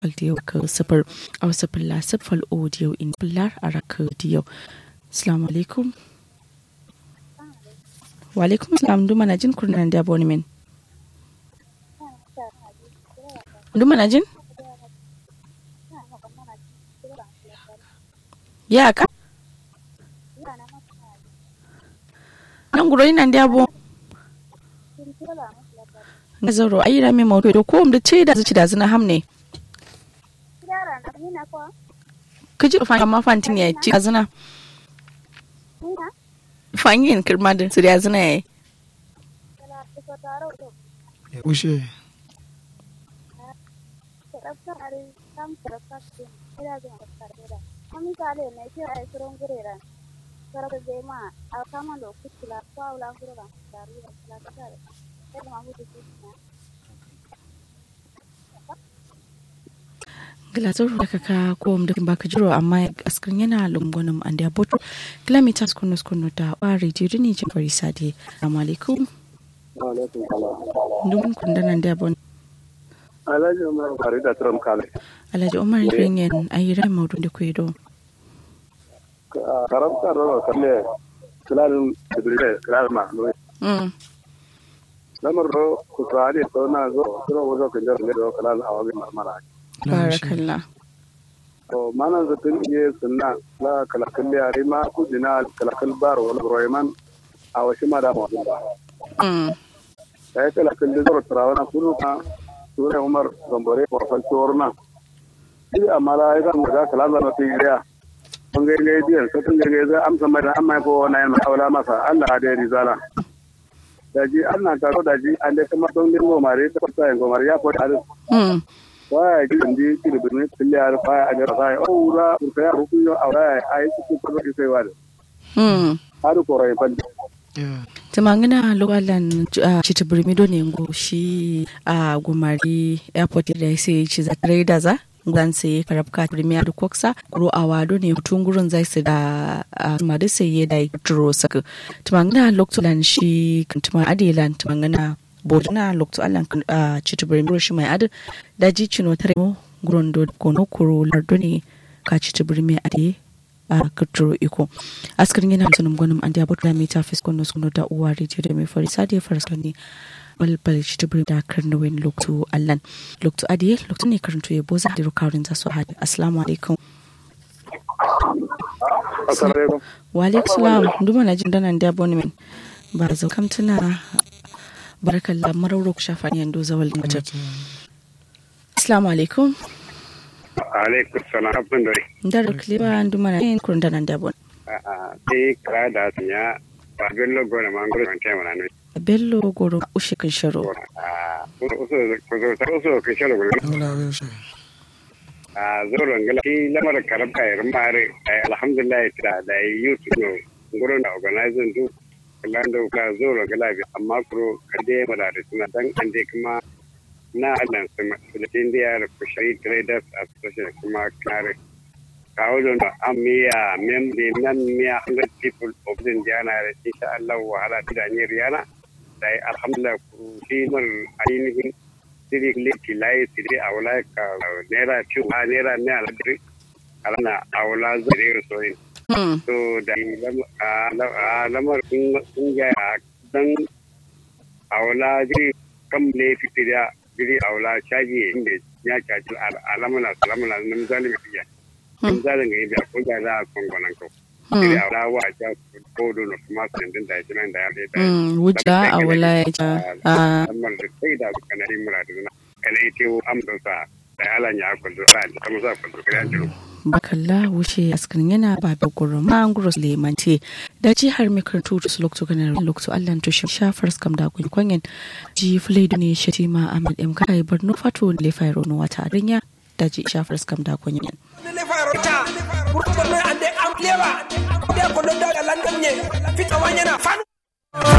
diyo ka sifir a sifir la sifir audio in pillar a raka diyo assalamu alaikum wa alaikum salam duma na jin kurnan da abonemen duma na jin ya ka nan guro ina da abo na zauro ayi rami mawdo do ko da ce da zuci da zina hamne ka ji fa ma fantin ya ci azina fangin kirma da su da zina yayi ushe gilatar da kaka ko da baka jiro amma askrin yana lungunan an da boto kilometers kunu kunu da wari jiri ne jin bari sade assalamu alaikum dun kun da nan da bon alhaji umar bari da turam kale alhaji umar ringen ayi rai maudu da ku do karamta ro kalle kilalin jibril kilal ma mm lamar ro ku tsari to na zo zo wazo kan jar ne do kilal awagi marmara barakallah to mana zatin iya sunna la kala kalli ari ma ku dina kala kal bar wala royman a washi ma da mu ba mm sai kala kalli zo trawana kunu ka sura umar gambare ko fal torna shi amala ya ga ga kala na ti riya mun ga ga biyan sai tun ga ga amsa mai da amma ko na yana aula masa Allah da rizala daji Allah ka ro daji an da kuma don dingo mare ta fata ngomar ya ko da mm waya gidan da yake da birnin kuliyar baya a jara sai aura kurka ya hukun yau aura ya yi cikin kuma ke sai wani mm har ko rai fandi tumangina lokalan cita birmido ne ngo shi a gumari airport da sai ci za da za zan sai karabka premier da koksa kuro a wado ne tun gurin zai su da madu sai ya da turo saka tumangina lokalan shi tuma adilan tumangina bodina lokto allan cita birmido shi mai adu da ji cino tare mo gurin do kono kuro lardo ne ka cita birmi adi a kirtiro iko askarin yana sunan gwanin an da bata mai tafi skono suno da uwa rediyo da mai fari sadi ya farsa ne balbal shi tubiri da karni wani lokto allan lokto adiye lokto ne karanto ya boza da rukarin za su hadi assalamu alaikum wa alaikum salam duma na jin danan da abonemen ba zau kam tuna barakallah marauro ku shafa ne yando zawal mutum assalamu alaikum alaikum salam abin da ndar kliba nduma na yin kurun danan da bon a sai kira da ya ba bello gona ma ngoro kan tema na bello goro ushe kan sharo a uso uso uso kan shalo gona wala ushe a zoro ngala ki lamar karabka irin mare alhamdulillah da da youtube ngoro da organizing du lando ka zoro ngala bi amma kuro kade mala da suna dan ande kuma na Allah sama da India Fishery Traders Association kuma kare kawo don da an miya membe nan miya 100 people of the Indiana da insha Allah wahala da ne riyana da alhamdulillah ku shi mun ainihin siri leki lai siri awla ka nera chu ha nera ne aladri alana awla zire soyin to da lamar kun ga dan awla ji kam ne fitiriya giri aula caji inda ya caji alamuna salamuna nan zalimi fiya nan zalimi ga ibiya ko da za a kongonan ko giri aula wa ja ko do no kuma sandin da shi nan da ya da wuja aula ya ja amma da sai da kana yi muradu na kana yi tewo amsa sa da alan ya kwallo ala ta musa kwallo kana jiro bakalla wuce askarin yana ba da gurin manguros lemante da ji har mai karantu da su lokto ganar lokto allan to shi shafar skam da kun kwanyen ji fulaidu ne shi ma ahmad m kai barno fato le fairo no wata rinya da ji shafar skam da kwanyen le fairo ta burko ande am lewa de ko do da lan nye fita wanyana fanu